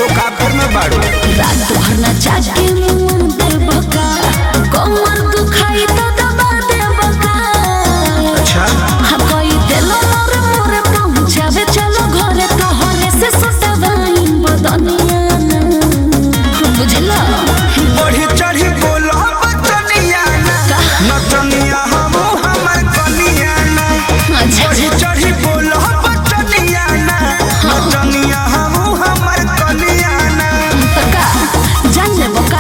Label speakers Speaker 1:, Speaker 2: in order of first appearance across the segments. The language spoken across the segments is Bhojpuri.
Speaker 1: लोकापुर में बाड़ू
Speaker 2: रात भर ना जागे मुंह देव का कमर दुखाई तो दबा देव का
Speaker 1: अच्छा
Speaker 2: हाँ कोई दिलो मोरे मोरे पहुंचावे चलो घरे तोहरे से सटवाई बदनिया ना बुझला
Speaker 1: बढ़ी चढ़ी बोलो बचनिया ना नचनिया हम हमर कनिया ना
Speaker 2: अच्छा
Speaker 1: बढ़ी चढ़ी बोलो बचनिया ना नचनिया हम हमर कनिया ना
Speaker 2: का जान ले बका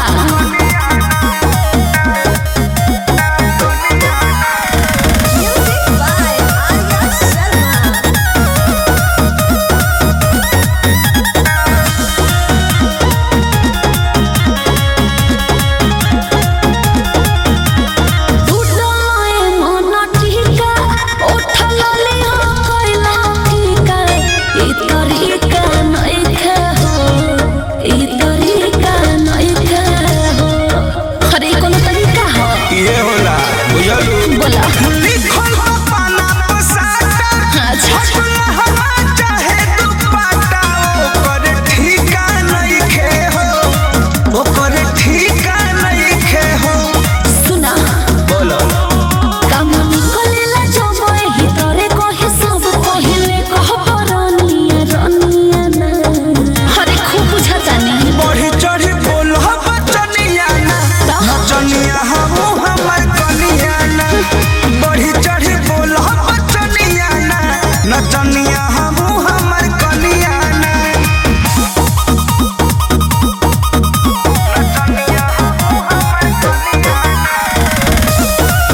Speaker 2: टूटलोए मन टीका उठल ले हो कोइला टीका ई तरीका नइखे हो ई तरीका नइखे हो अरे ई कोनो तरीका हो
Speaker 1: ये होला बुझलू
Speaker 2: बोला
Speaker 1: लिखल बा पाना पसाटा
Speaker 2: अच्छा
Speaker 1: हटला हवा चाहे दुपट्टा ओकर ठीका नइखे हो ओकर ठीका नइखे हो
Speaker 2: सुना
Speaker 1: बोलो
Speaker 2: काम निकलेला जब एही तरे कहे सब पहिले कह परनिया रनिया ना अरे खूब बुझाता नहीं
Speaker 1: बढ़ी चढ़ी बोलो बचनिया ना नचनिया हम हमर कनिया ना बढ़ी चढ़ी बोलो बचनिया ना नचनिया हम हमर कनिया ना नचनिया हम हमर कनिया ना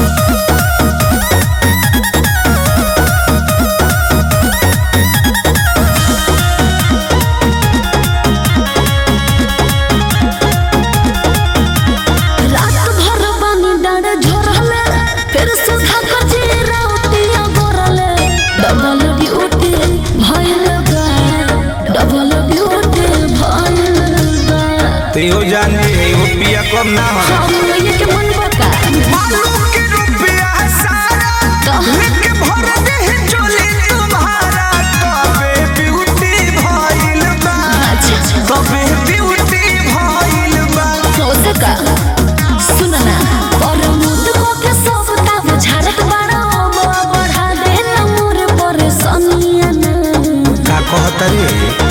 Speaker 2: रात भर पानी डाँड झोरले फिर सुधा कचे राउतिया गोरले डबल ड्यूटी भइल बा डबल ड्यूटी भइल बा
Speaker 1: तेहो जान जे एगो पिया कम ना हो
Speaker 2: हम ये के मन बका
Speaker 1: मालूम के रुपया सारा
Speaker 2: तो
Speaker 1: लेके भर दे चोली तुम्हारा तबे ब्यूटी भइल बा
Speaker 2: अच्छा
Speaker 1: तबे ब्यूटी भइल बा
Speaker 2: हो सका सुन ना पर मुद को के सब ताव झाड़त बाड़ा बढ़ा दे ना मोर परेशानिया ना
Speaker 1: का कहत रे